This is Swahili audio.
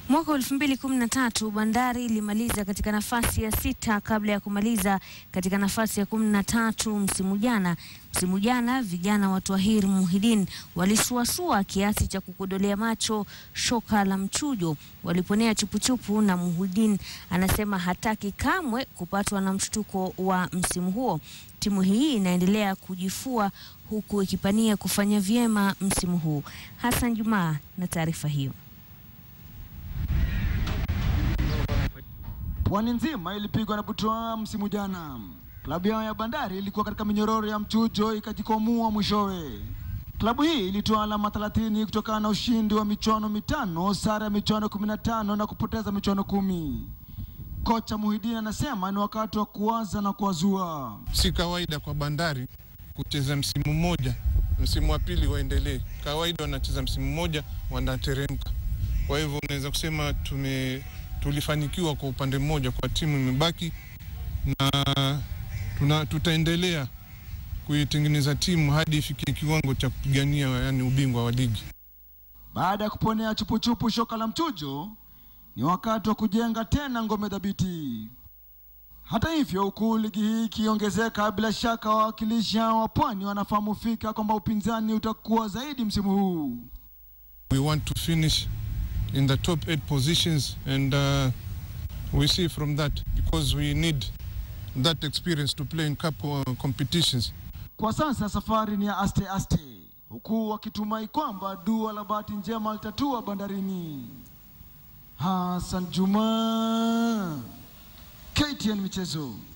Mwaka wa 2013 Bandari ilimaliza katika nafasi ya sita kabla ya kumaliza katika nafasi ya 13 msimu jana. Msimu jana vijana wa Twahir Muhidin walisuasua kiasi cha kukodolea macho shoka la mchujo, waliponea chupuchupu, na Muhidin anasema hataki kamwe kupatwa na mshtuko wa msimu huo. Timu hii inaendelea kujifua huku ikipania kufanya vyema msimu huu. Hassan Jumaa na taarifa hiyo. Pwani nzima ilipigwa na butwaa msimu jana. Klabu yao ya Bandari ilikuwa katika minyororo ya mchujo ikajikwamua mwishowe. Klabu hii ilitoa alama 30 kutokana na ushindi wa michuano mitano, sare ya michuano 15 na kupoteza michuano kumi. Kocha Muhidini anasema ni wakati wa kuwaza na kuwazua. Si kawaida kwa Bandari kucheza msimu mmoja, msimu wa pili waendelee. Kawaida wanacheza msimu mmoja wanateremka. Kwa hivyo unaweza kusema tume tulifanikiwa kwa upande mmoja, kwa timu imebaki na tuna, tutaendelea kuitengeneza timu hadi ifikie kiwango cha kupigania yani ubingwa wa ligi. Baada ya kuponea chupuchupu shoka la mchujo, ni wakati wa kujenga tena ngome dhabiti. Hata hivyo, huku ligi hii ikiongezeka, bila shaka wawakilishi hao wa Pwani wanafahamu fika kwamba upinzani utakuwa zaidi msimu huu. We want to finish in the top eight positions and uh, we see from that because we need that experience to play in cup uh, competitions. Kwa sasa safari ni ya aste aste, huku wakitumai kwamba dua la bahati njema litatua bandarini. Hassan Juma, KTN Michezo.